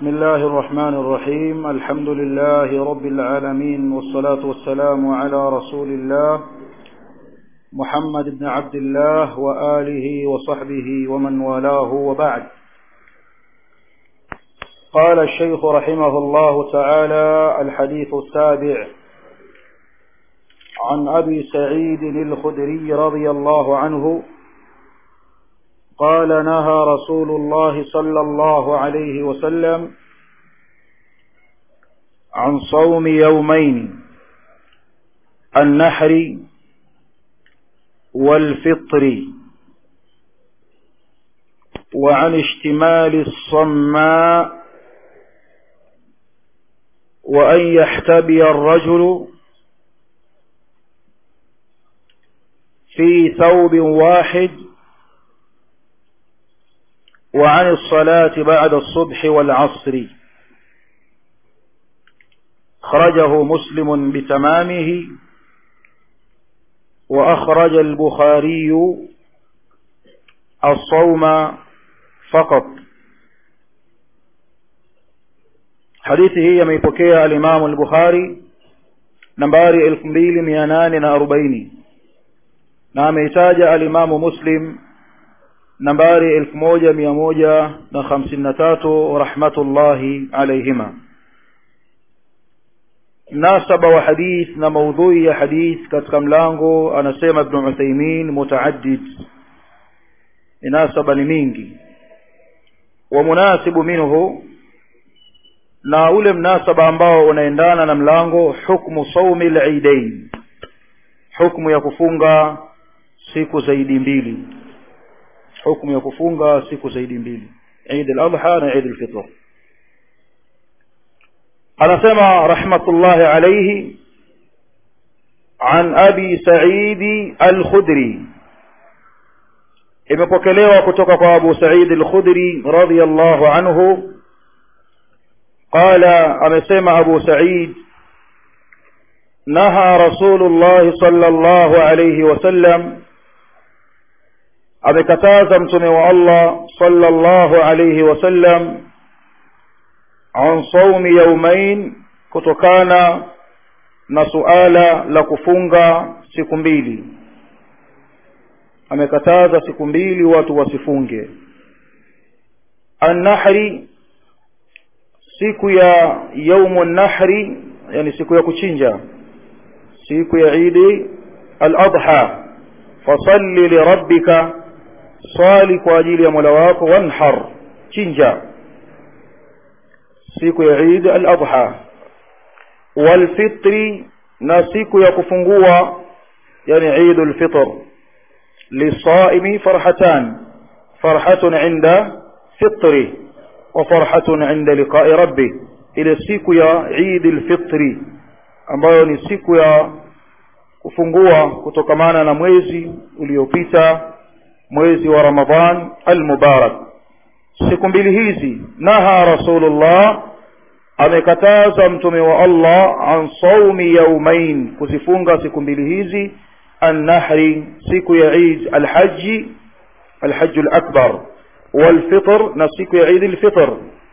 بسم الله الرحمن الرحيم الحمد لله رب العالمين والصلاة والسلام على رسول الله محمد بن عبد الله وآله وصحبه ومن والاه وبعد قال الشيخ رحمه الله تعالى الحديث السابع عن أبي سعيد الخدري رضي الله عنه قال نهى رسول الله صلى الله عليه وسلم عن صوم يومين النحر والفطر وعن اشتمال الصماء وأن يحتبي الرجل في ثوب واحد وعن الصلاة بعد الصبح والعصر خرجه مسلم بتمامه وأخرج البخاري الصوم فقط hadithi hii ameipokea alimamu al-bukhari nambari elfu mbili mia nane na arobaini na ameitaja alimamu muslim nambari elfu moja mia moja na hamsini na tatu rahmatullahi alaihima mnasaba wa hadith na maudhui ya hadith katika mlango anasema ibnu uthaimin mutaaddid minasaba ni mingi wa munasibu minhu na ule mnasaba ambao unaendana na mlango hukmu saumi lidain hukmu ya kufunga siku zaidi mbili hukmu ya kufunga siku zaidi mbili Eid al-Adha na Eid al-Fitr anasema rahmatullahi alayhi an abi sa'id al-khudri imepokelewa kutoka kwa abu sa'id al-khudri radiyallahu anhu قال amesema abu sa'id naha rasulullah sallallahu alayhi wasallam amekataza mtume wa Allah sallallahu alayhi wasallam an saumi yaumain kutokana na suala la kufunga siku mbili amekataza siku mbili watu wasifunge annahri siku ya yaumu nahri yani siku ya kuchinja siku ya idi al-adha fasalli lirabbika swali kwa ajili ya mola wako wanhar chinja siku ya Eid al-Adha walfitri na siku ya kufungua yani Eid al-Fitr lisaimi farhatan farhatun inda fitri wa farhatun inda liqa'i rabbi ile siku ya Eid al-Fitri ambayo ni siku ya kufungua kutokamana na mwezi uliopita mwezi wa Ramadhan al-Mubarak siku mbili hizi naha rasulullah amekataza mtume wa Allah an saumi yaumain kuzifunga siku mbili hizi an-nahri siku ya Eid al-Hajj al-Hajj al-Akbar wal-Fitr na siku ya Eid al-Fitr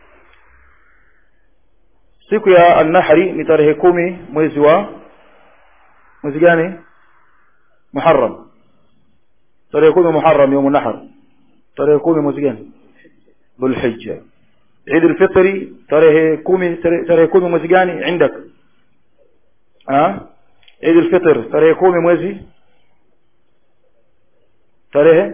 siku ya an-Nahri ni tarehe kumi mwezi wa mwezi gani Muharram tarehe kumi Muharram يوم النحر tarehe kumi mwezi gani Dhulhijja Eid al-Fitr tarehe kumi tarehe kumi mwezi gani عندك ah Eid al-Fitr tarehe kumi mwezi tarehe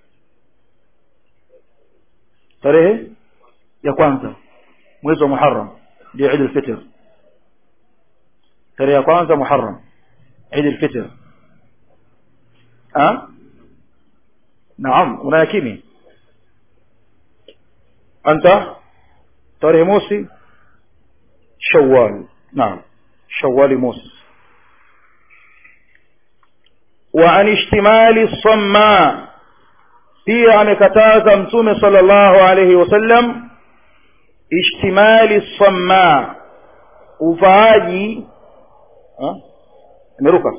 tarehe ya kwanza mwezi wa Muharram ndio Eid al-Fitr tarehe ya kwanza Muharram Eid al-Fitr ah naam una yakini أنت tarehe mosi shawwal naam shawwali mosi wa an ishtimali samma pia amekataza mtume sallallahu alayhi wasallam ishtimali samma uvaaji imeruka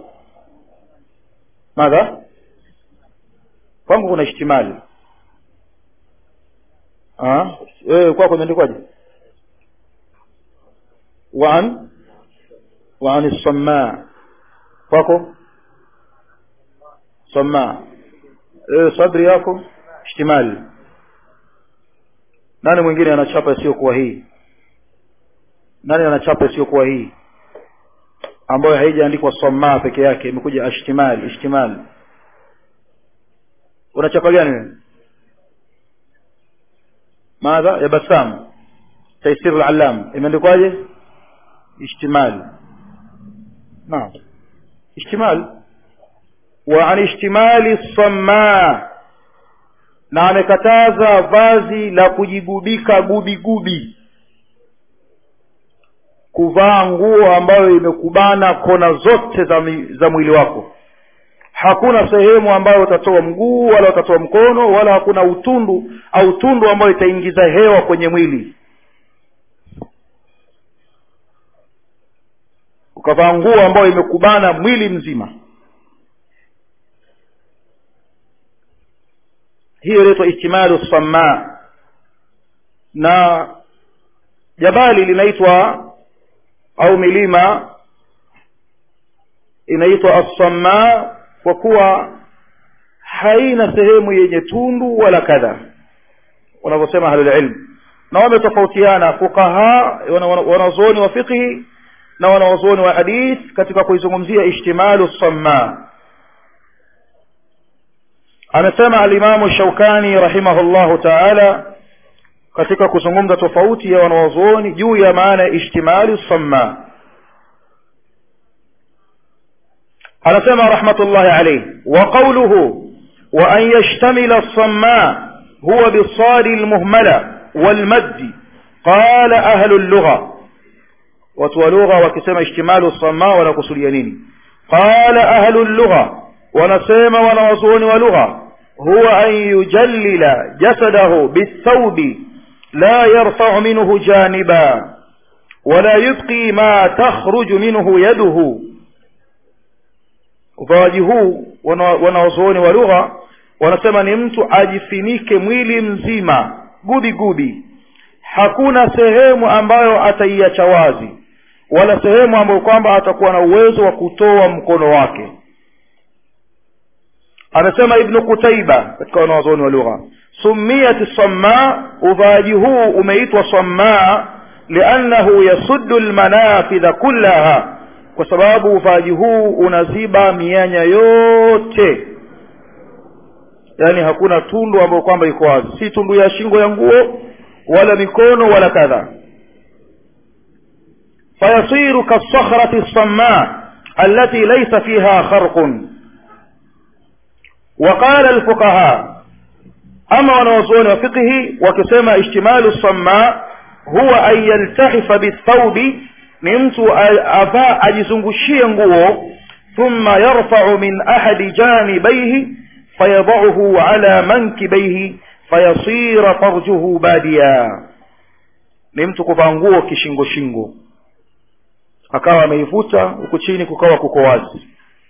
madha kwangu kuna ishtimali ah eh kwako imeandikwaje وعن وعن الصماء kwako صماء eh sadri yako ishtimali nani mwingine anachapa isiyokuwa hii nani anachapa isiyokuwa hii ambayo haijaandikwa samaa peke yake imekuja ishtimali ishtimali unachapa gani wewe madha ya basam taysir al-allam imeandikwaje ishtimal naam ishtimal wa an ishtimali as-samma na amekataza vazi la kujigubika gubi gubi kuvaa nguo ambayo imekubana kona zote za, mi, za mwili wako hakuna sehemu ambayo utatoa mguu wala utatoa mkono wala hakuna utundu au tundu ambayo itaingiza hewa kwenye mwili ukavaa nguo ambayo imekubana mwili mzima hiyo inaitwa ihtimalu samma na jabali linaitwa au milima inaitwa assamma kwa kuwa haina sehemu yenye tundu wala kadha wanavyosema ahlulilm na wametofautiana fuqaha wanazuoni wa fiqhi na wanawazuoni wa hadith katika kuizungumzia ishtimalu samma amesema alimamu shaukani rahimahullahu taala katika kuzungumza tofauti ya wanawazuoni juu ya maana ya ishtimalu samma anasema rahmatullahi alayhi wa qawluhu wa an yashtamila as-samma huwa bisadi al-muhmala wal madd qala ahlu al-lugha watu wa lugha wakisema ishtimalu as-samma wanakusudia nini qala ahlu al-lugha wanasema wanawazuoni wa lugha huwa an yujallila jasadahu bithawbi la yarfa'u minhu janiba ولا يبقي ما تخرج منه يده uvawaji huu wanawazuoni wa lugha wanasema ni mtu ajifinike mwili mzima gubi gubi hakuna sehemu ambayo ataiacha wazi wala sehemu ambayo kwamba atakuwa na uwezo wa kutoa mkono wake anasema ibnu qutaiba katika wanawazuoni wa lugha sumiyat samma uvaaji huu umeitwa samma liannahu yasuddu lmanafidha kullaha kwa sababu uvaaji huu unaziba mianya yote yaani hakuna tundu ambayo kwamba iko wazi si tundu ya shingo ya nguo wala mikono wala kadha fayasiru kasakhrati lsamma التي ليس فيها خرق وقال الفقهاء أما ونوزون وفقه وكسما اشتمال الصماء هو أن يلتحف بالثوب ni mtu avaa ajizungushie nguo thumma yarfau min ahadi janibaihi fayadauhu ala mankibaihi fayasira farjuhu badia ni mtu kuvaa nguo kishingo shingo akawa ameivuta huku chini kukawa kuko wazi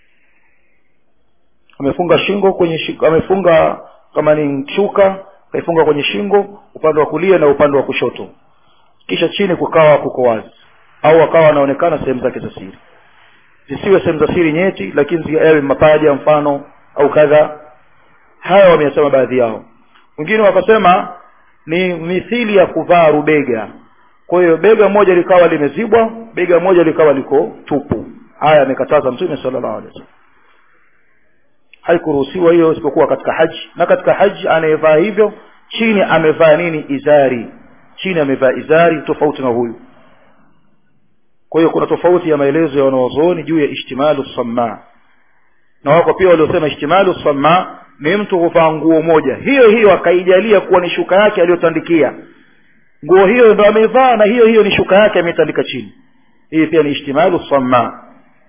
amefunga shingo kwenye shingo, amefunga kama ni shuka kaifunga kwenye shingo upande wa kulia na upande wa kushoto kisha chini kukawa kuko wazi au akawa anaonekana sehemu zake za siri zisiwe sehemu za siri nyeti lakini yawe mapaja mfano au kadha haya wameyasema baadhi yao wengine wakasema ni mithili ya kuvaa rubega kwa hiyo bega moja likawa limezibwa bega moja likawa liko tupu haya amekataza mtume sallallahu alaihi wasallam haikuruhusiwa hiyo isipokuwa katika haji na katika haji anayevaa hivyo chini amevaa nini izari chini amevaa izari tofauti na huyu kwa hiyo kuna tofauti ya maelezo ya wanawazuoni juu ya ishtimalu samma na wako pia waliosema ishtimalu samma ni mtu kuvaa nguo moja hiyo hiyo akaijalia kuwa ni shuka yake aliyotandikia nguo hiyo ndo ameivaa na hiyo hiyo ni shuka yake ametandika chini hii pia ni ishtimalu samma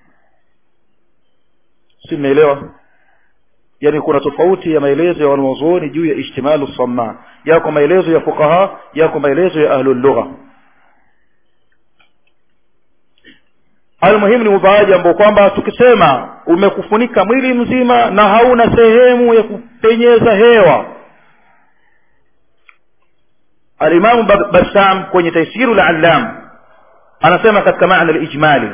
si mmeelewa yaani kuna tofauti ya maelezo ya wanawazuoni juu ya ishtimalu samma yako maelezo ya fuqaha yako maelezo ya ahlul lugha almuhimu ni uvaaji ambao kwamba tukisema umekufunika mwili mzima na hauna sehemu ya kupenyeza hewa alimamu bassam kwenye taisiru lallam anasema katika maana alijmali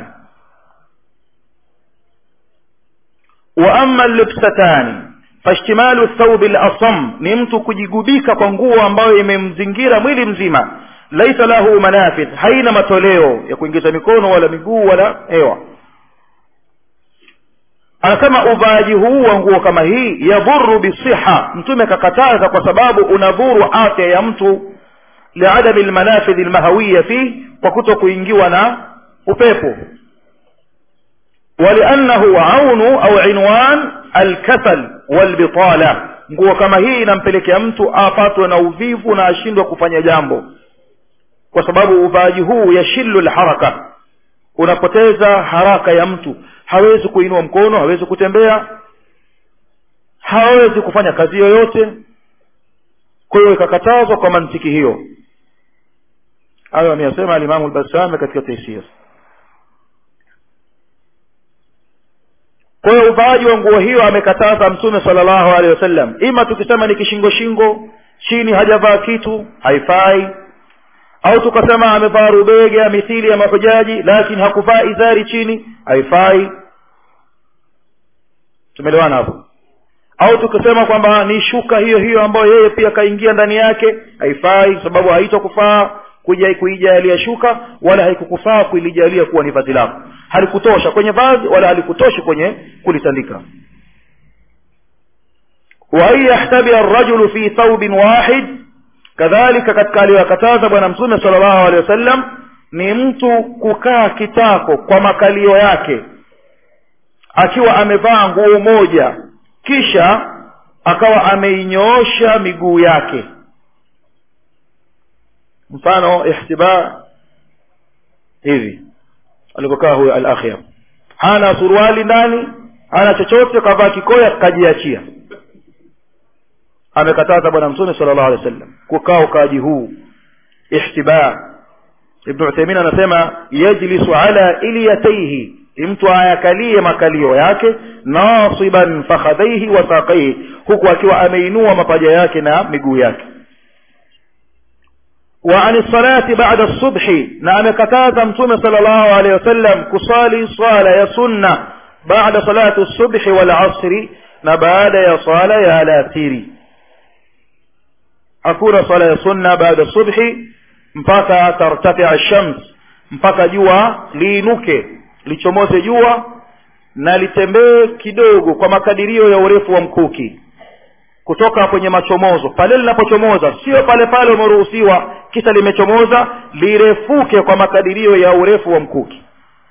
wa ama lubsatani fashtimalu thawbi lasam ni mtu kujigubika kwa nguo ambayo imemzingira mwili mzima laisa lahu manafidh haina matoleo ya kuingiza mikono wala miguu wala hewa anasema uvaaji huu wa nguo kama hii yadhuru bisiha mtume kakataza kwa sababu unadhuru afya ya mtu liadami lmanafidhi lmahawiya fih kwa kuto kuingiwa na upepo waliannahu aunu au inwan alkasal walbitala nguo kama hii inampelekea mtu apatwe na uvivu na ashindwe kufanya jambo kwa sababu uvaaji huu yashillu lharaka unapoteza haraka ya mtu hawezi kuinua mkono hawezi kutembea hawezi kufanya kazi yoyote kwa hiyo ikakatazwa kwa mantiki hiyo hayo ameyasema alimamu lbasami katika taisir kwa hiyo uvaaji wa nguo hiyo amekataza mtume sala llahu alehi wasallam ima tukisema ni kishingo shingo chini hajavaa kitu haifai au tukasema amevaa rubega mithili ya mahujaji lakini hakuvaa izari chini haifai tumeelewana hapo au tukisema kwamba ni shuka hiyo hiyo ambayo yeye pia kaingia ndani yake haifai sababu haitokufaa kuja kuijalia shuka wala haikukufaa kuilijalia kuwa ni vazi lako halikutosha kwenye vazi wala halikutoshi kwenye kulitandika wa an yahtabia arrajulu fi thawbin wahid kadhalika katika aliyokataza bwana mtume sala llahu alehi wasallam ni mtu kukaa kitako kwa makalio yake akiwa amevaa nguo moja kisha akawa ameinyoosha miguu yake mfano ihtiba hivi alivyokaa huyo al akhyar hana suruali ndani hana chochote kavaa kikoya kajiachia amekataza bwana mtume sala llahu alehi wa sallam kukaa ukaaji huu ihtiba ibnu uthaimin anasema yajlisu ala ilyataihi mtu ayakalie makalio yake nasiban fakhadhaihi wa saqaihi huku akiwa ameinua mapaja yake na miguu yake wa ani salati bada subhi na amekataza mtume sala llahu alehi wasallam kusali swala ya sunna baada salati subhi walasri na baada ya swala ya alasiri hakuna swala ya sunna baada subhi mpaka tartafia shams mpaka jua liinuke lichomoze jua na litembee kidogo kwa makadirio ya urefu wa mkuki kutoka kwenye machomozo pale linapochomoza sio pale pale umeruhusiwa kisha limechomoza lirefuke kwa makadirio ya urefu wa mkuki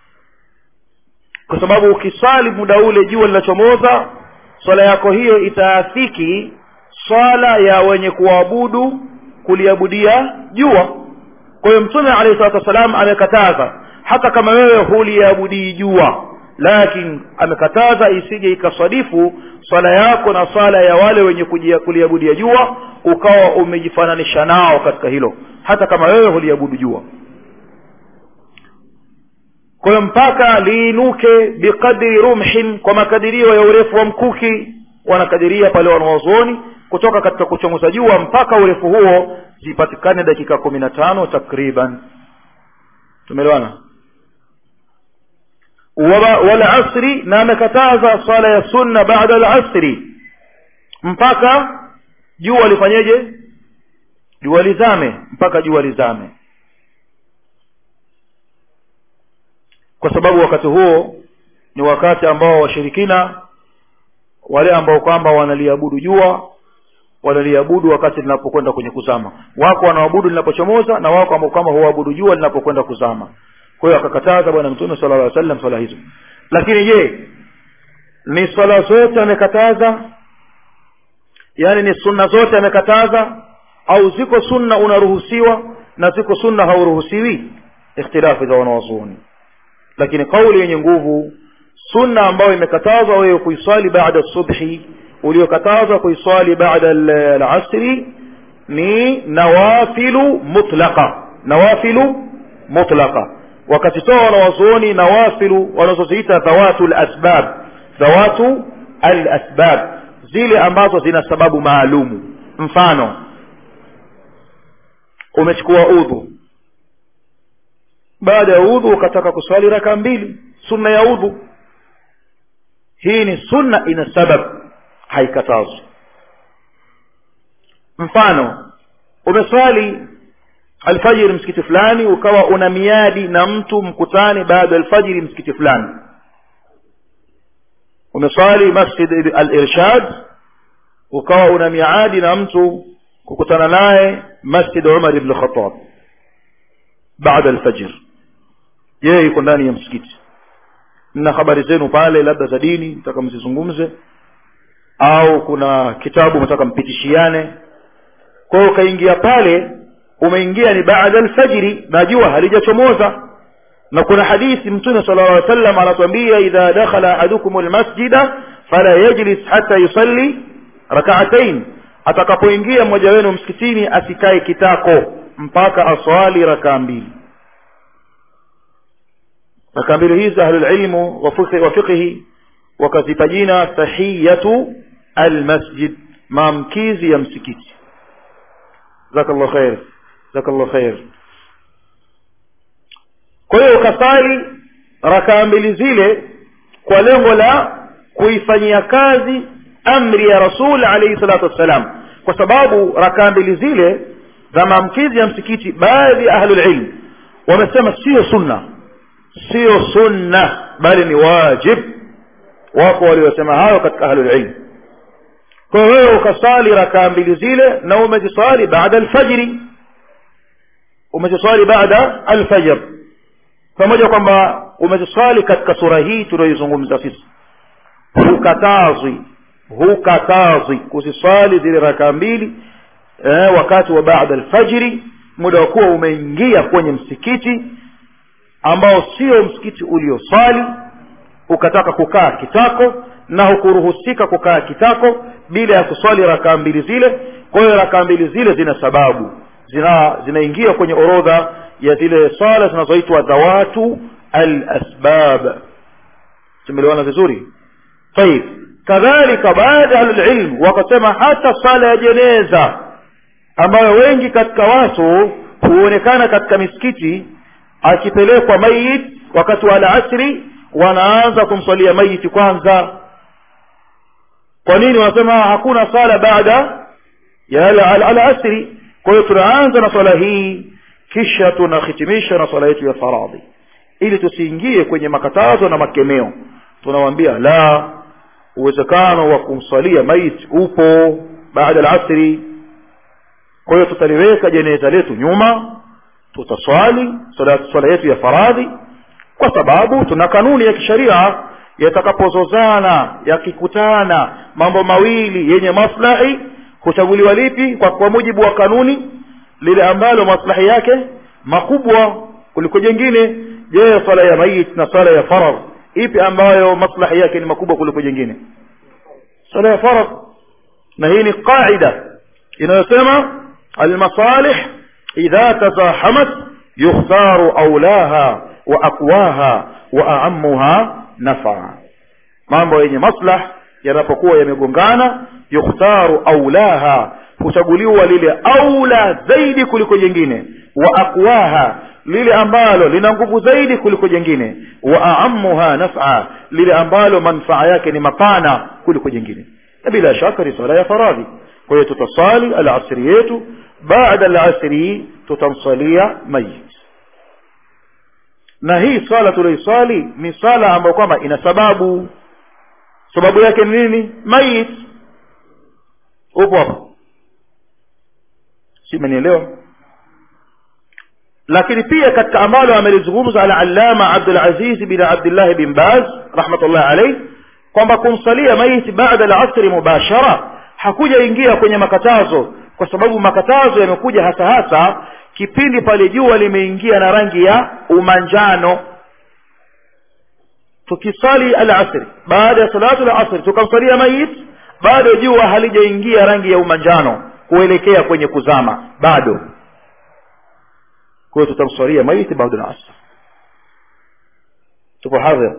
kwa sababu ukiswali muda ule jua linachomoza swala yako hiyo itaafiki swala ya wenye kuabudu kuliabudia jua kwa hiyo mtume alayhi salatu wassalam amekataza hata kama wewe huliabudii jua lakini amekataza isije ikaswadifu swala yako na swala ya wale wenye kuliabudia jua ukawa umejifananisha nao katika hilo hata kama wewe huliabudu jua kwa hiyo mpaka liinuke biqadri rumhin kwa makadirio ya urefu wa mkuki wanakadiria pale wanawazuoni kutoka katika kuchomoza jua mpaka urefu huo zipatikane dakika kumi na tano takriban tumeelewana walasri na amekataza swala ya sunna baada alasri mpaka jua lifanyeje jua lizame mpaka jua lizame kwa sababu wakati huo ni wakati ambao washirikina wale ambao kwamba wanaliabudu jua wanaliabudu wakati linapokwenda kwenye kuzama wako wanaoabudu linapochomoza na wako ambao kwamba huabudu jua linapokwenda kuzama kwa hiyo akakataza bwana mtume sala llah sallam swala hizo lakini je ni swala zote amekataza yaani ni sunna zote amekataza au ziko sunna unaruhusiwa na ziko sunna hauruhusiwi ikhtilafu za wanawazuoni lakini kauli yenye nguvu sunna ambayo imekatazwa wewe kuiswali baada subhi uliokatazwa kuiswali baada alasri ni nawafilu mutlaqa nawafilu mutlaqa wakazitoa wanawazuoni nawafilu wanazoziita dhawatu lasbab dhawatu alasbab zile ambazo zina sababu maalumu mfano umechukua udhu baada ya udhu ukataka kuswali raka mbili sunna ya udhu hii ni sunna ina sabab haikatazwi mfano umeswali alfajiri msikiti fulani ukawa una miadi na mtu mkutane baada ya alfajiri msikiti fulani umeswali masjid al-irshad ukawa una miadi na mtu kukutana naye masjid Umar ibn Khattab baada alfajr yeye yuko ndani ya msikiti na habari zenu pale labda za dini mtaka mzizungumze au kuna kitabu mtaka mpitishiane kwa hiyo ukaingia pale umeingia ni baada alfajiri na jua halijachomoza na kuna hadithi mtume sallallahu alaihi wasallam anatuambia idha dakhala ahadukum almasjida fala yajlis hatta yusalli rak'atayn atakapoingia mmoja wenu msikitini asikae kitako mpaka aswali rakaa mbili rakaa mbili hizi ahlul ilmu wa fiqhi wakazipa jina tahiyatu almasjid maamkizi ya msikiti jazakallahu khair jazakallahu khair kwa hiyo ukasali rakaa mbili zile kwa lengo la kuifanyia kazi amri ya rasul alayhi salatu wassalam kwa sababu rakaa mbili zile za maamkizi ya msikiti baadhi ya ahlul ilm wamesema sio sunna sio sunna bali ni wajib wako waliosema hayo katika ahlul ilm kwa hiyo wewe ukasali rakaa mbili zile na umeziswali baada alfajiri umeziswali baada alfajr pamoja kwamba umeziswali katika sura hii tunayoizungumza sisi hukatazwi hukatazwi kuziswali zile rakaa mbili eh, wakati wa baada alfajiri muda wa kuwa umeingia kwenye msikiti ambao sio msikiti ulioswali ukataka kukaa kitako na hukuruhusika kukaa kitako bila ya kuswali rakaa mbili zile kwa hiyo rakaa mbili zile zina sababu zina zinaingia kwenye orodha ya zile swala zinazoitwa dhawatu alasbab tumeelewana vizuri طيب kadhalika baadhi ya ahlulilm wakasema hata sala ya jeneza ambayo wengi katika watu huonekana katika misikiti akipelekwa mayit wakati wa alasri wanaanza kumswalia mayiti kwanza kwa nini wanasema hakuna sala baada ya alasri kwa hiyo tunaanza na swala hii kisha tunahitimisha na swala yetu ya faradhi ili tusiingie kwenye makatazo na makemeo tunawambia la uwezekano wa kumswalia maiti upo baada alasri kwa hiyo tutaliweka jeneza letu nyuma tutaswali swala, swala yetu ya faradhi kwa sababu tuna kanuni ya kisheria yatakapozozana yakikutana mambo mawili yenye maslahi huchaguliwa lipi kwa, kwa mujibu wa kanuni lile ambalo maslahi yake makubwa kuliko jengine je swala ya mayit na swala ya farad ipi ambayo maslahi yake ni makubwa kuliko jengine swala ya farad na hii ni qaida inayosema almasalih idha tazahamat yukhtaru aulaha wa aqwaha wa aamuha nafaa mambo yenye maslah yanapokuwa yamegongana yukhtaru aulaha huchaguliwa lile aula zaidi kuliko jingine wa aqwaha lile ambalo lina nguvu zaidi kuliko jingine wa aamuha naf'a lile ambalo manfaa yake ni mapana kuliko jingine na bila shaka ni swala ya faradhi kwa hiyo tutasali alasri yetu baada alasri tutamsalia mayit na hii swala tulioiswali ni swala ambayo kwamba ina sababu sababu yake ni nini mayit upo hapo si menielewa lakini pia katika ambalo amelizungumza al-allama Abdul Aziz bin Abdullah bin Baz rahmatullah alayh kwamba kumsalia maiti baada al-asr mubashara hakuja ingia kwenye makatazo kwa sababu makatazo yamekuja hasa hasa kipindi pale jua limeingia na rangi ya umanjano tukisali al-asr baada ya salatu al-asr tukamsalia mayit bado jua halijaingia rangi ya umanjano kuelekea kwenye kuzama bado kwa hiyo tutamswalia maiti baada ya asr tupo hadhir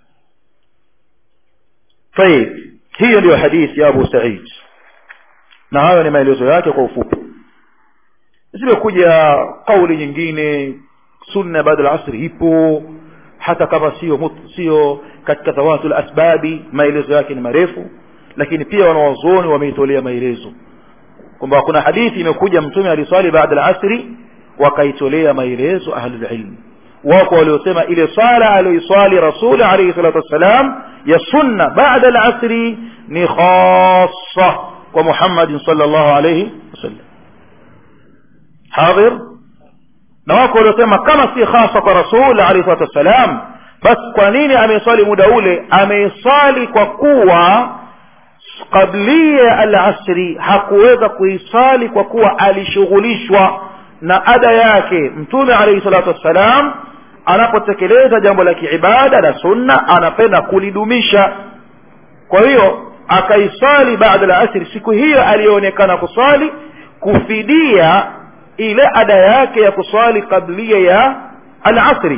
طيب hiyo ndio hadithi ya Abu Sa'id na hayo ni maelezo yake kwa ufupi zimekuja kauli nyingine sunna baada al-asri ipo hata kama sio sio katika dhawatul asbabi maelezo yake ni marefu lakini pia wanawazuoni wameitolea maelezo kwamba kuna hadithi imekuja mtume aliswali baada al-asri wakaitolea maelezo ahlul ilm wako waliosema ile swala aliyoiswali rasul alayhi salatu wassalam ya sunna baada al-asri ni khassa kwa Muhammad sallallahu alayhi wasallam hadhir na wako waliosema kama si khassa kwa rasul alayhi salatu wassalam basi kwa nini ameiswali muda ule ameiswali kwa kuwa kablia al-asri hakuweza kuisali kwa kuwa alishughulishwa na ada yake mtume alayhi salatu wassalam anapotekeleza jambo la kiibada la sunna anapenda kulidumisha kwa hiyo akaisali baada la asri siku hiyo aliyoonekana kuswali kufidia ile ada yake ya kuswali kablia ya al-asri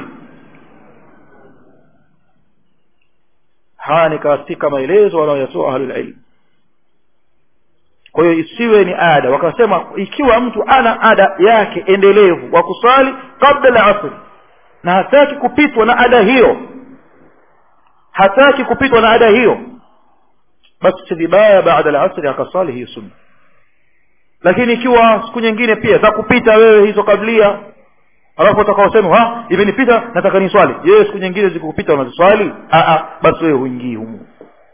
haya ni katika maelezo wanayoyatoa ahlul ilm kwa hiyo isiwe ni ada wakasema ikiwa mtu ana ada yake endelevu wa kuswali kabla la asri na hataki kupitwa na ada hiyo hataki kupitwa na ada hiyo basi si vibaya baada la asri akaswali hiyo sunna lakini ikiwa siku nyingine pia za kupita wewe hizo kablia alafu utakaosema ha imenipita nataka ni swali je siku nyingine zikukupita unaziswali basi wewe huingii humu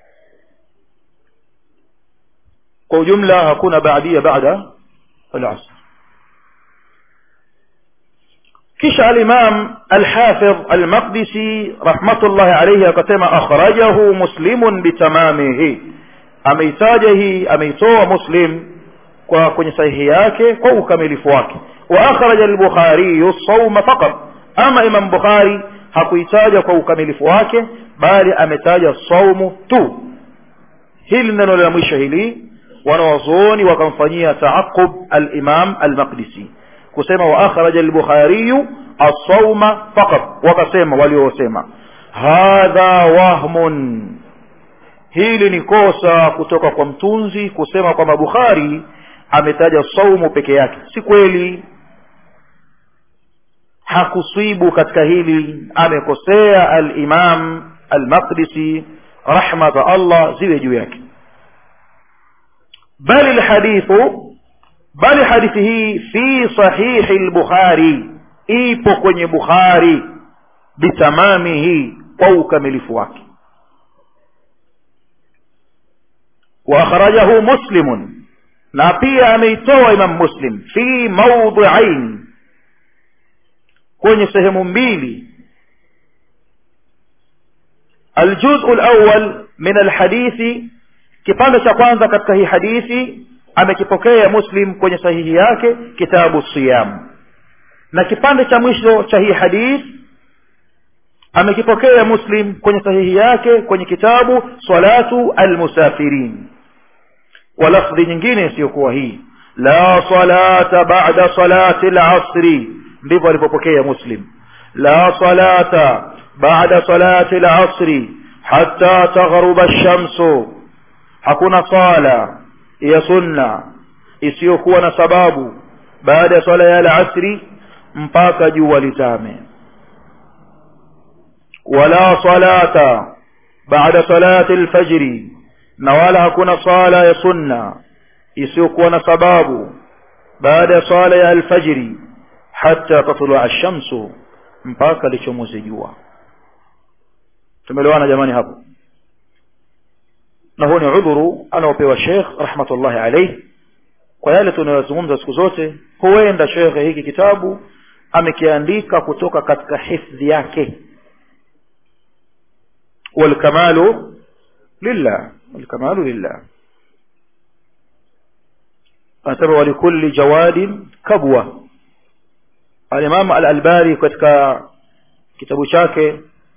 kwa ujumla hakuna baadia baada al-asr kisha al-imam al-hafidh al-maqdisi rahmatullahi alayhi akasema akhrajahu muslimun bitamamihi ameitaja hii ameitoa muslim kwa kwenye sahihi yake kwa ukamilifu wake wa akhraja al-bukhari as-sawm faqat ama imam bukhari hakuitaja kwa ukamilifu wake bali ametaja saumu tu hili neno la mwisho hili wanawazuoni wakamfanyia taaqub al-imam al-maqdisi kusema wa akhraja al-bukhari as-sawma faqat wakasema waliosema hadha wahmun hili ni kosa kutoka kwa mtunzi kusema kwamba bukhari ametaja saumu peke yake si kweli hakuswibu katika hili amekosea al-imam al-maqdisi rahma za Allah ziwe juu yake bali alhadithu bali hadithi hii fi sahihi al-bukhari ipo kwenye bukhari bitamamihi kwa ukamilifu wake wa akhrajahu muslimun na pia ameitoa imam muslim fi mawdhi'ain kwenye sehemu mbili الجزء الأول من الحديث kipande cha kwanza katika hii hadithi amekipokea muslim kwenye sahihi yake kitabu siyam na kipande cha mwisho cha hii hadith amekipokea muslim kwenye sahihi yake kwenye kitabu salatu almusafirin kwa lafdhi nyingine isiyokuwa hii la salata ba'da salati al-asri ndivyo alipopokea muslim la salata ba'da salati al-asri hatta taghruba ash-shamsu hakuna sala ya sunna isiyokuwa na sababu baada ya swala ya al-asri mpaka jua lizame wala salata baada salati al-fajri na wala hakuna sala ya sunna isiyokuwa na sababu baada ya swala ya alfajiri hata tatlu'a ash-shamsu mpaka lichomoze jua tumeelewana jamani hapo na huo ni udhuru anaopewa Sheikh rahmatullahi alayhi kwa yale tunayozungumza siku zote huenda Sheikh hiki kitabu amekiandika kutoka katika hifdhi yake والكمال لله والكمال لله anasema walikulli jawadin kabwa al-Imam al-Albani katika kitabu chake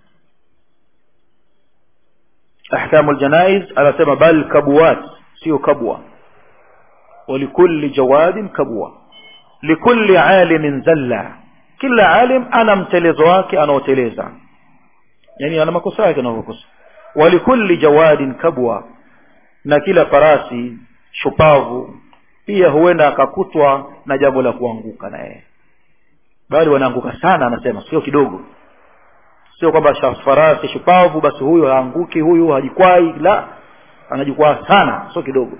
ahkamu al-janaiz anasema bal kabwat sio kabwa walikulli jawadin kabwa likulli alimin zalla kila alim ana mtelezo wake anaoteleza yani ana makosa yake anayokosa walikulli jawadin kabwa na kila farasi shupavu pia huenda akakutwa na jambo la kuanguka na yeye bali wanaanguka sana anasema sio kidogo sio kwamba farasi shupavu basi huyu haanguki huyu hajikwai la anajikwaa sana sio kidogo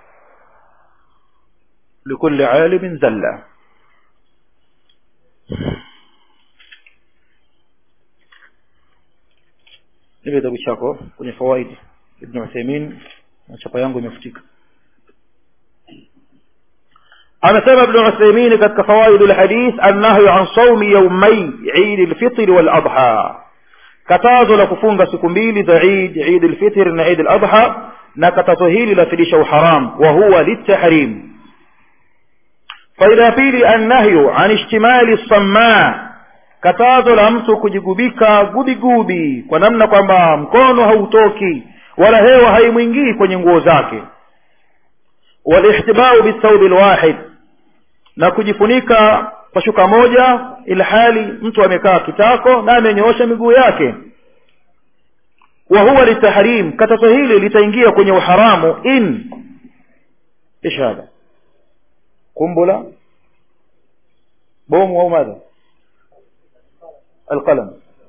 likulli alimin zalla nipe kitabu chako kwenye fawaidi ibn uthaymin na chapa yangu imefutika amesema ibn uthaymin katika fawaid alhadith annahyu an sawmi yawmay eid alfitr wal adha katazo la kufunga siku mbili za eid eid alfitr na eid aladha na katazo hili lafidisha uharam wa huwa litahrim faida ya pili annahyu an ishtimali sammaa katazo la mtu kujigubika gubigubi kwa namna kwamba mkono hautoki wala hewa haimwingii kwenye nguo zake walihtibau bithaubi lwahid na kujifunika kwa shuka moja ilhali mtu amekaa kitako na amenyoosha miguu yake wa huwa litahrim katazo hili litaingia kwenye uharamu in ايش هذا قنبله بوم او ماذا القلم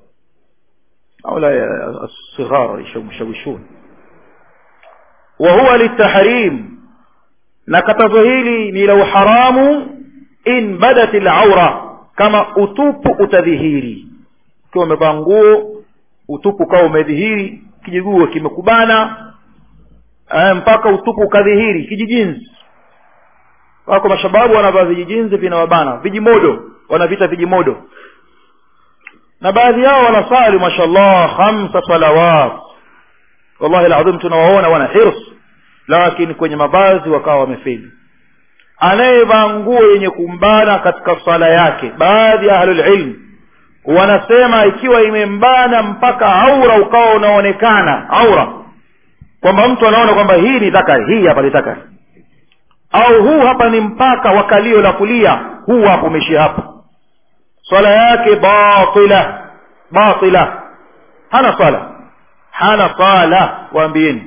هؤلاء الصغار يشوشون وهو للتحريم na katazo hili ni la uharamu in badat al-awra kama utupu utadhihiri ukiwa umevaa nguo utupu kawa umedhihiri kijiguo kimekubana mpaka utupu ukadhihiri kijijinzi wako mashababu wanavaa vijijinzi vinawabana vijimodo wanavita vijimodo na baadhi yao wanasali mashallah khamsa salawat wallahi alazim tunawaona wana hirs lakini kwenye mavazi wakawa wamefeli anayevaa nguo yenye kumbana katika sala yake baadhi ya ahlulilm wanasema ikiwa imembana mpaka aura ukawa unaonekana aura kwamba mtu anaona kwamba hii ni dhakari hii hapa ni dhakari au huu hapa ni mpaka wa kalio la kulia huu hapo umeishia hapa swala yake batila batila hana swala hana swala waambieni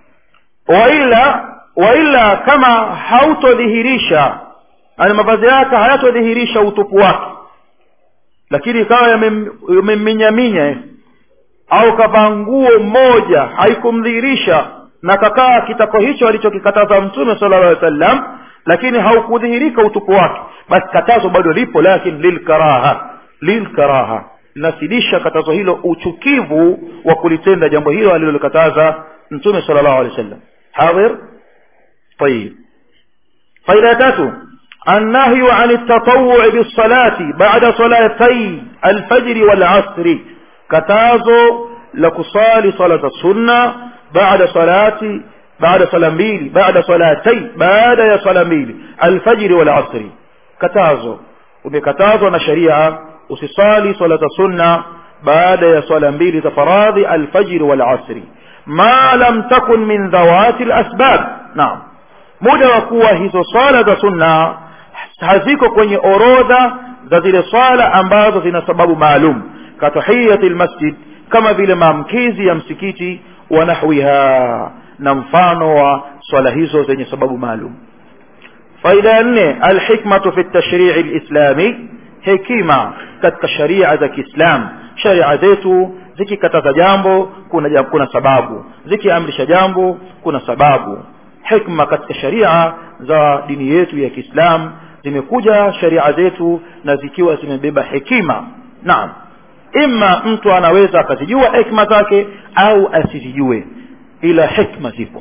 waila waila kama hautodhihirisha ani mavazi yake hayatodhihirisha utupu wake lakini ikawa yameminyaminya au kavaa nguo moja haikumdhihirisha na kakaa kitako hicho alichokikataza mtume sala llah sallam lakini haukudhihirika utupu wake basi katazo bado lipo lakini lilkaraha lilkaraha linasidisha katazo hilo uchukivu wa kulitenda jambo hilo alilolikataza mtume sala llahu alehi wa sallam hadhir طيب فإذا تاتوا النهي عن التطوع بالصلاة بعد صلاتي الفجر والعصر كتازو لكصالي صلاة السنة بعد صلاة بعد صلاة mbili بعد صلاتي baada ya صلاة mbili الفجر والعصر katazo umekatazwa na sharia usisali salata sunna baada ya swala mbili za faradhi alfajr wal asri ma lam takun min dhawati alasbab naam muda wa kuwa hizo swala za sunna haziko kwenye orodha za zile swala ambazo zina sababu maalum katahiyati lmasjid kama vile maamkizi ya msikiti wa nahwiha na mfano wa swala hizo zenye sababu maalum faida ya nne alhikmatu fi tashrii lislami hekima katika sharia za kiislam sharia zetu zikikataza jambo kuna, kuna sababu zikiamrisha jambo kuna sababu hikma katika sharia za dini yetu ya kiislam zimekuja sharia zetu na zikiwa zimebeba hekima naam ima mtu anaweza akazijua hikma zake au asizijue ila hikma zipo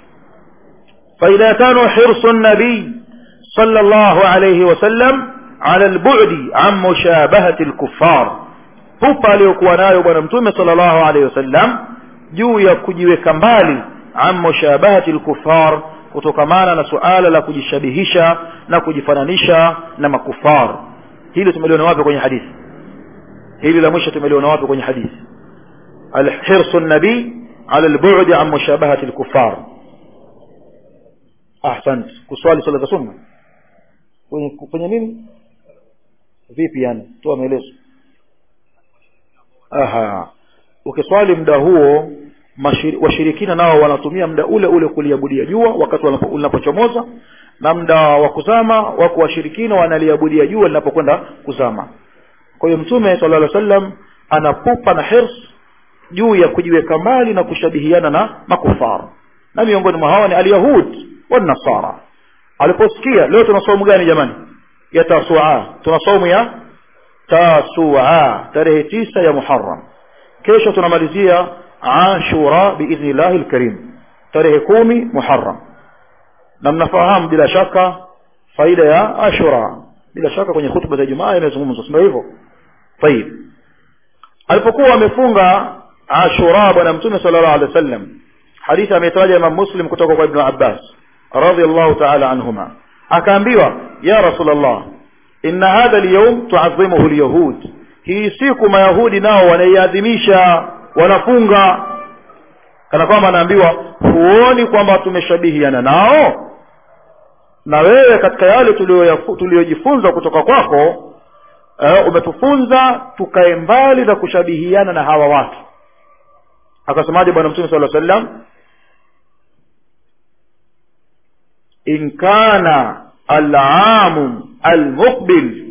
faida ya tano hirsu nabii صلى الله عليه وسلم على البعد عن مشابهة الكفار pupa aliyokuwa nayo bwana mtume sala llahu alehi wasallam juu ya kujiweka mbali an mushabahati lkufar kutokamana na suala la kujishabihisha na kujifananisha na makufar hili tumeliona wapi kwenye hadithi hili la mwisho tumeliona wapi kwenye hadithi alhirsu nabii ala lbudi an mushabahati lkufar ahsant kuswali sala za sunna kwenye, kwenye nini vipi yani toa maelezo aha ukiswali muda huo washirikina nao wanatumia muda ule ule kuliabudia jua wakati linapochomoza na muda wa kuzama wako washirikina wanaliabudia jua linapokwenda kuzama kwa hiyo mtume sala llah sallam anapupa na hirs juu ya kujiweka mbali na kushabihiana na makufar na miongoni mwa hawa ni alyahud wanasara aliposikia leo tuna saumu gani jamani ya tasua tuna saumu ya tasua tarehe tisa ya muharam kesho tunamalizia ashura biidhnillahi lkarim tarehe kumi muharam na mnafahamu bila shaka faida ya ashura bila shaka kwenye hutuba za jumaa imezungumzwa sindio hivyo tayib alipokuwa amefunga ashura bwana mtume sala llahu alehi wa sallam hadithi ametaja imam muslim kutoka kwa ibnu abbas radiallahu taala anhuma akaambiwa ya rasulllah inna hadha lyaum tuadhimuhu lyahud hii siku mayahudi nao wanaiadhimisha wanafunga kana kwamba anaambiwa huoni kwamba tumeshabihiana nao na wewe katika yale tuliyojifunza kutoka kwako uh, umetufunza tukae mbali na kushabihiana na hawa watu akasemaje bwana mtume sala sallam in kana alamu almuqbil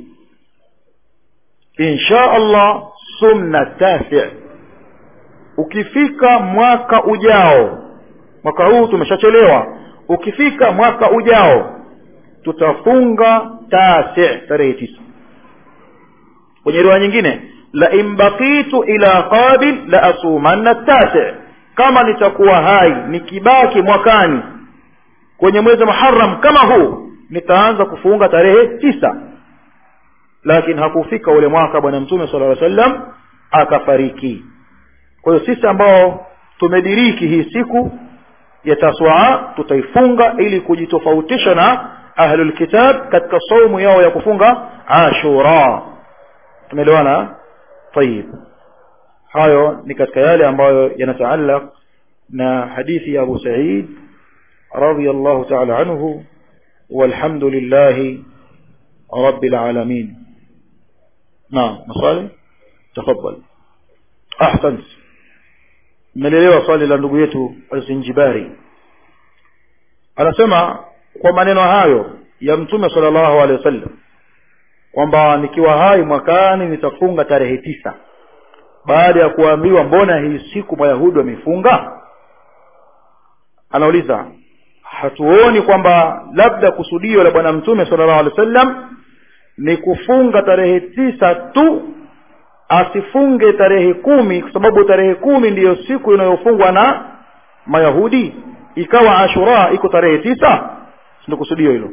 insha allah sumna tasi ukifika mwaka ujao mwaka huu tumeshachelewa ukifika mwaka ujao tutafunga tasi tarehe tisa kwenye riwaya nyingine la in baqitu ila qabil la asumanna tasi kama nitakuwa hai nikibaki mwakani kwenye mwezi muharam kama huu nitaanza kufunga tarehe tisa lakini hakufika ule mwaka bwana mtume sala llaw sallam akafariki kwa hiyo sisi ambao tumediriki hii siku ya taswaa tutaifunga ili kujitofautisha na ahlulkitab katika saumu yao ya kufunga ashura tumeelewana tayib hayo ni katika yale ambayo yanataallaq na hadithi ya abu said radiallahu taala anhu والحمد لله رب العالمين نعم مصالي تفضل أحسنت mmelelewa swali la ndugu yetu alzinjibari anasema kwa maneno hayo ya mtume sala llahu alehi wasallam kwamba nikiwa hai mwakani nitafunga tarehe tisa baada ya kuambiwa mbona hii siku mayahudi wamefunga anauliza hatuoni kwamba labda kusudio la bwana mtume sala llahu alehi wasallam ni kufunga tarehe tisa tu asifunge tarehe kumi kwa sababu tarehe kumi ndiyo siku inayofungwa na mayahudi ikawa ashura iko tarehe tisa ndio kusudio hilo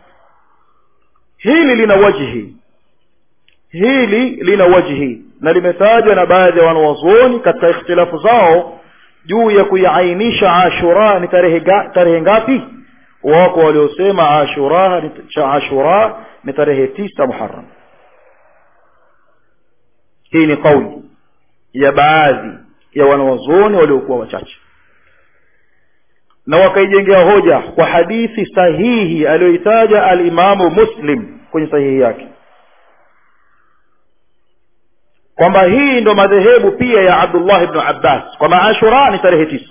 hili lina wajhi hili lina wajhi na limetajwa na baadhi ya wanawazuoni katika ikhtilafu zao juu ya kuiainisha ashura ni tarehe, ga, tarehe ngapi wako waliosema ashura ni, cha ashura ni tarehe tisa muharam hii ni kauli ya baadhi ya wanawazuoni waliokuwa wachache na wakaijengea hoja kwa hadithi sahihi aliyoitaja alimamu muslim kwenye sahihi yake kwamba hii ndo madhehebu pia ya abdullah ibnu abbas kwamba ashura ni tarehe tisa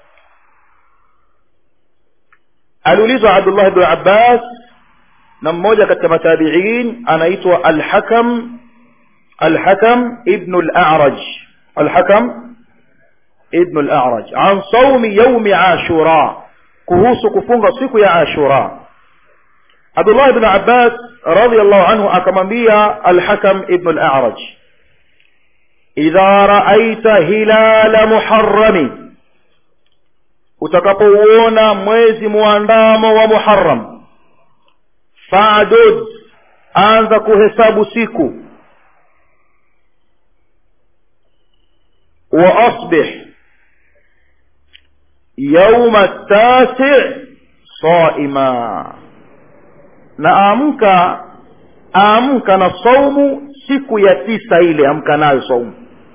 aliulizwa abdullah ibnu abbas na mmoja katika matabiin anaitwa alhakam الحكم ابن الأعرج الحكم ابن الأعرج عن صوم يوم عاشوراء كهوس كفونغ سيكو يا عاشوراء عبد الله بن عباس رضي الله عنه أكمنبيا الحكم ابن الأعرج إذا رأيت هلال محرم utakapouona mwezi muandamo wa muharam fadud anza kuhesabu siku وأصبح يوم التاسع صائما نأمك أمك نصوم siku ya tisa ile amka nayo saumu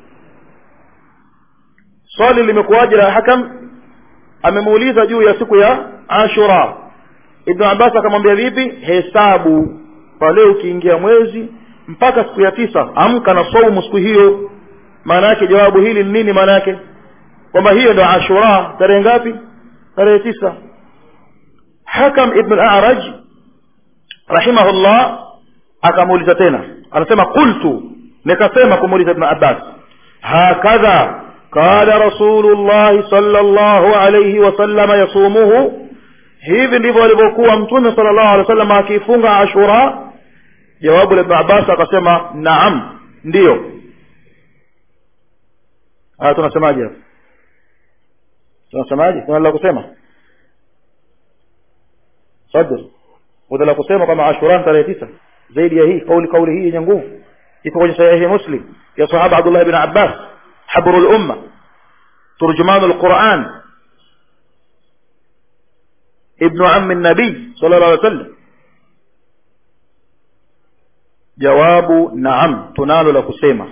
swali limekuwaje la hakam amemuuliza juu ya siku ya ashura ibnu abbas akamwambia vipi hesabu pale ukiingia mwezi mpaka siku ya tisa amka na saumu siku hiyo maana yake jawabu hili ni nini maana yake kwamba hiyo ndo ashura tarehe ngapi tarehe tisa hakam ibn al-a'raj rahimahullah akamuuliza tena anasema qultu nikasema kumuuliza ibn abbas hakadha qala rasulullah sallallahu alayhi wasallam yasumuhu hivi ndivyo alivyokuwa mtume sallallahu alaihi wasallam akifunga ashura jawabu la ibn abbas akasema naam ndiyo haya tunasemaje hapa tunasemaje kuna la kusema sadr kuna la kusema kama ashura tarehe tisa zaidi ya hii kauli kauli hii yenye nguvu iko kwenye sahihi muslim ya sahaba abdullah ibn abbas habrul umma ترجمان القرآن ابن عم النبي صلى الله عليه وسلم jawabu naam tunalo la kusema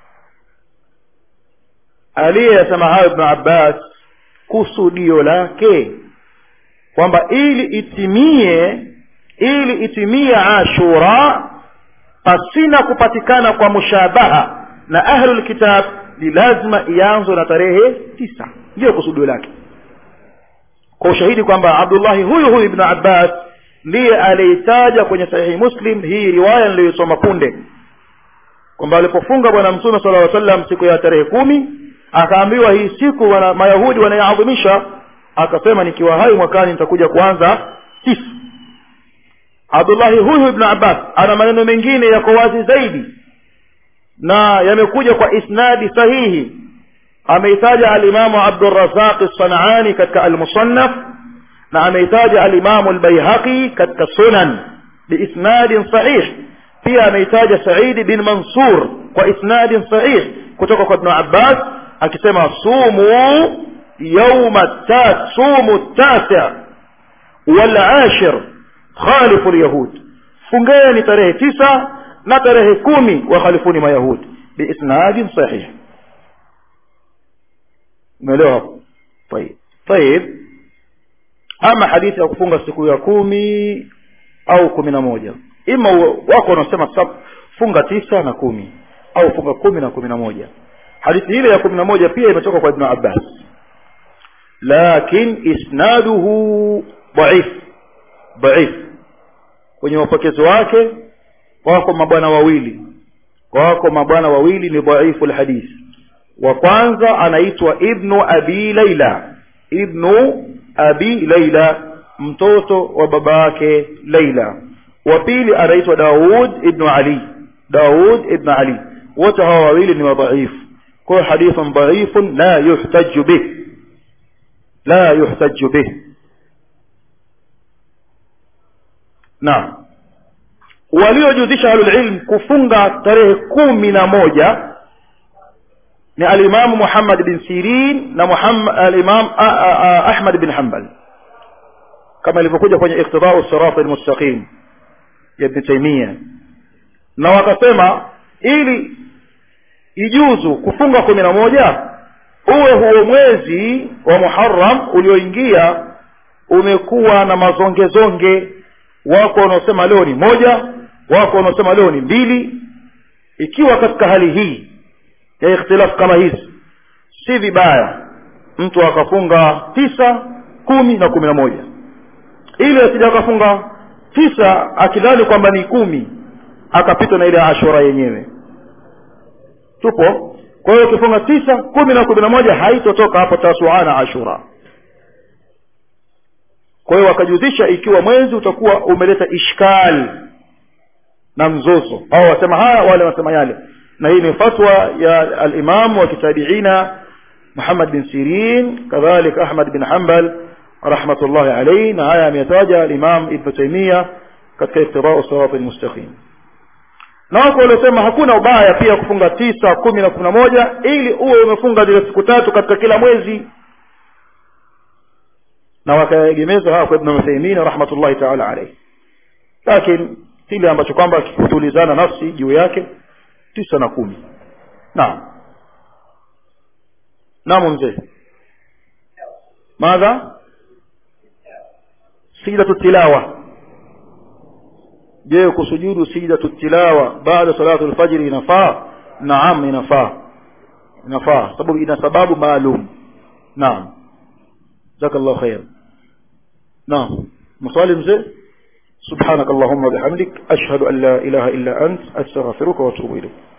aliyesema hayo ibn abbas kusudio lake kwamba ili itimie ili itimie ashura pasina kupatikana kwa mushabaha na ahlul kitab ni lazima ianzwe na tarehe tisa ndiyo kusudio lake kwa ushahidi kwamba abdullahi huyu huyu ibn abbas ndiye aliitaja kwenye sahihi muslim hii riwaya niliyoisoma punde kwamba alipofunga bwana mtume sala llaw sallam siku ya tarehe kumi akaambiwa hii siku wana, mayahudi wanaiadhimisha akasema nikiwa hai mwakani nitakuja kuanza tisa abdullahi huyu ibnu abbas ana maneno mengine yako wazi zaidi na yamekuja kwa isnadi sahihi ameitaja alimamu abdurazaq sanani katika almusannaf na ameitaja alimamu albayhaqi katika sunan biisnadin sahih pia ameitaja saidi bin mansur kwa isnadin sahih kutoka kwa ibnu abbas akisema sumu yauma ta sumu tasi walashir khalifu lyahud fungeni tarehe tisa na tarehe kumi wakhalifuni mayahudi biisnadin sahih umeelewa hapo tayib tayib ama hadithi ya kufunga siku ya kumi au kumi na moja ima wako wanaosema funga tisa na kumi au funga kumi na kumi na moja hadithi ile ya kumi na moja pia imetoka kwa ibnu abbas lakin isnaduhu dhaif dhaif kwenye mapokezi wake wako mabwana wawili wako mabwana wawili ni dhaifu lhadith wa kwanza anaitwa ibnu abi laila ibnu abi laila mtoto wa baba yake laila wa pili anaitwa daud ibnu ali daud ibnu ali wote hawa wawili ni wadhaifu kwa hiyo hadithun dhaifun la yuhtaju bih la yuhtaju bih naam waliojuzisha ahlulilm kufunga tarehe kumi na moja ni alimamu muhammad bin sirin na muhammad, alimam ahmad bin hambal kama ilivyokuja kwenye iktidau sirati lmustaqim ya ibni taimia na wakasema ili ijuzu kufunga kumi na moja uwe huo mwezi wa muharam ulioingia umekuwa na mazongezonge wako wanaosema leo ni moja wako wanaosema leo ni mbili ikiwa katika hali hii ya ikhtilafu kama hizi si vibaya mtu akafunga tisa kumi na kumi na moja ili asija akafunga tisa akidhani kwamba ni kumi akapitwa na ile ashura yenyewe tupo kwa hiyo ukifunga tisa kumi na kumi na moja haitotoka hapo tasuana ashura kwa hiyo wakajuzisha ikiwa mwezi utakuwa umeleta ishkali na mzozo au wasema haya wale wasema yale na hii ni fatwa ya alimamu wa kitabiina muhammad bin sirin kadhalik ahmad bin hambal rahmatullahi alaihi na haya ameyataja alimam ibnu taimia katika iktidau sirati lmustaqim na wako waliosema hakuna ubaya pia kufunga tisa kumi na kumi na moja ili uwe umefunga zile siku tatu katika kila mwezi na wakaegemeza hawa kwa ibn uthaimin rahmatullahi taala alaihi lakini kile ambacho kwamba kikutulizana nafsi juu yake tisa na kumi naam naam mzee madha sijidatu tilawa je kusujudu sijidatu tilawa baada salatu lfajiri inafaa naam inafaa inafaa sababu ina sababu maalum naam jazakallahu khair naam maswali mzee سبحانك اللهم وبحمدك أشهد أن لا إله إلا أنت أستغفرك وأتوب إليك